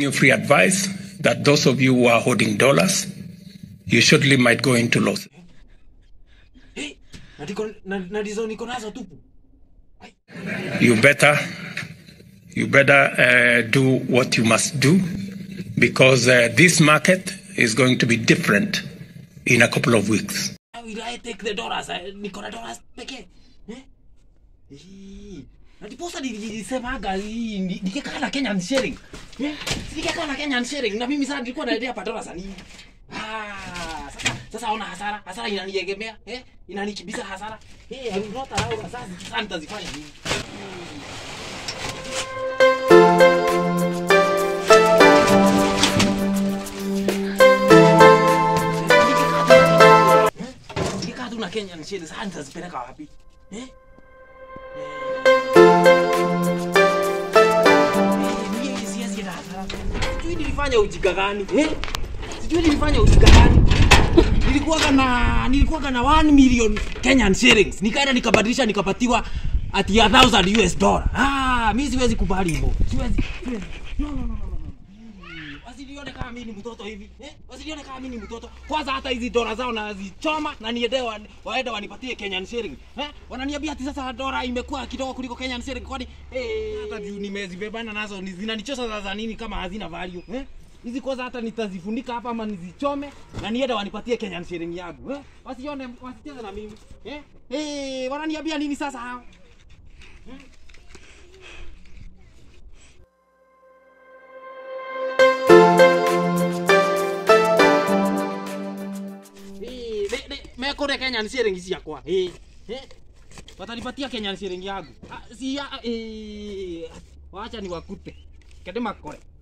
you free advice that those of you who are holding dollars, you surely might go into loss. Hey, na ndiko- na- na ndizo niko nazo tupu You better, you better uh, do what you must do because uh, this market is going to be different in a couple of weeks. How will I take the dollars? Eh, niko na dollars pekee eh? Hii. na ndiposa nilisemaga hii, ni- nikikaa na Kenyan shilling eh? nikikaa na Kenyan shilling na mimi sasa nilikuwa naendea pa dollars za nini Ah, sasa sasa ona hasara hasara inaniegemea eh? inanikibisa hasara eh, I will not allow sasa sasa nitazifanya nini nikikaa tu na Kenyan shilling sasa nitazipeleka wapi eh? Mimi siwezi enda hasara. Sijui nilifanya ujinga gani eh? Sijui nilifanya ujinga gani nilikuwaga na nilikuwaga na 1 million Kenyan shillings nikaenda nikabadilisha nikapatiwa ati a thousand US dollar. Ah, mimi siwezi kubali hivyo. Siwezi. siwezi. No, no, no, no, no. Mm, Wasinione kama mimi ni mtoto hivi. Eh? Wasinione kama mimi ni mtoto. Kwanza hata hizi dola zao nazichoma na niende wa, waende wanipatie Kenyan shilling. Eh? Wananiambia ati sasa dola imekuwa kidogo kuliko Kenyan shilling kwani eh hata juu nimezibebana nazo ni- zinanichosha za za nini kama hazina value. Eh? Hizi kwanza hata nitazifunika hapa ama nizichome na niende wanipatie Kenyan shilling yangu. Eh? Wasione wasicheze na mimi. Eh? Eh, wananiambia nini sasa hao? Eh, de- de- mekore Kenyan shilling ciakwa. Eh. Eh. Watanipatia Kenyan shilling yangu. Ah, si ya eh wacha niwakute. Kende makore.